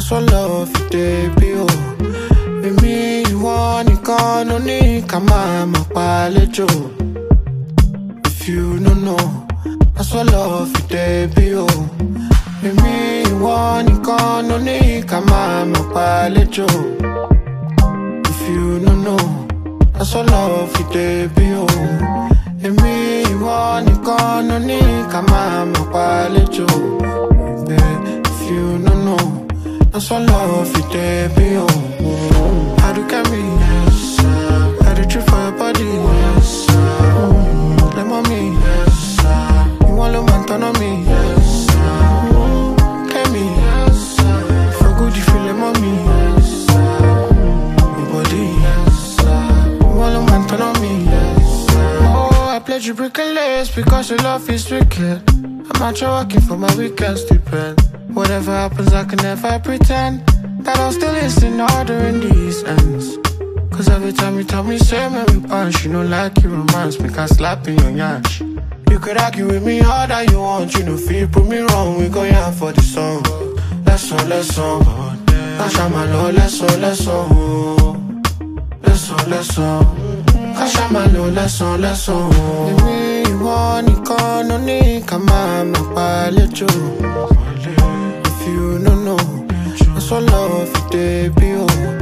That's what love you dey be o. Èmi ìwọ nìkan ló ní ká máa máa pa lẹ́jọ́. If you no know, that's what love you dey be o. Èmi ìwọ nìkan ló ní ká máa máa pa lẹ́jọ́. If you no know, that's what love you dey be o. Èmi ìwọ nìkan ló ní ká máa máa pa lẹ́jọ́. If you no know, that's what love you dey be o. How do get me? Yes, sir. How do you for your body? Yes, sir. Mm, let mommy. Yes, sir. You want to man turn on me? Yes, sir. Mm, get me? Yes, sir. For good you feel like mommy? Yes, sir. Your body? Yes, sir. You want to man turn on me? Yes, sir. Oh, I pledge you breaking legs because your love is wicked. I'm out here working for my weekend stupid. Whatever happens, I can never pretend that I'm still listening, ordering these ends. Cause every time you tell me, say me we punch, you know, like you romance, me can slap in your yansh. You could argue with me all that you want, you know, feel prove me wrong, we go yeah for the song. Lesson, lesson, Kasha my lord, lesson, lesson, lesson, lesson. Kasha my lord, lesson, lesson. Èmi ìwọ nìkan ló ní ká máa máa pa lẹ́jọ́. If you no know, that's what love you dey be o.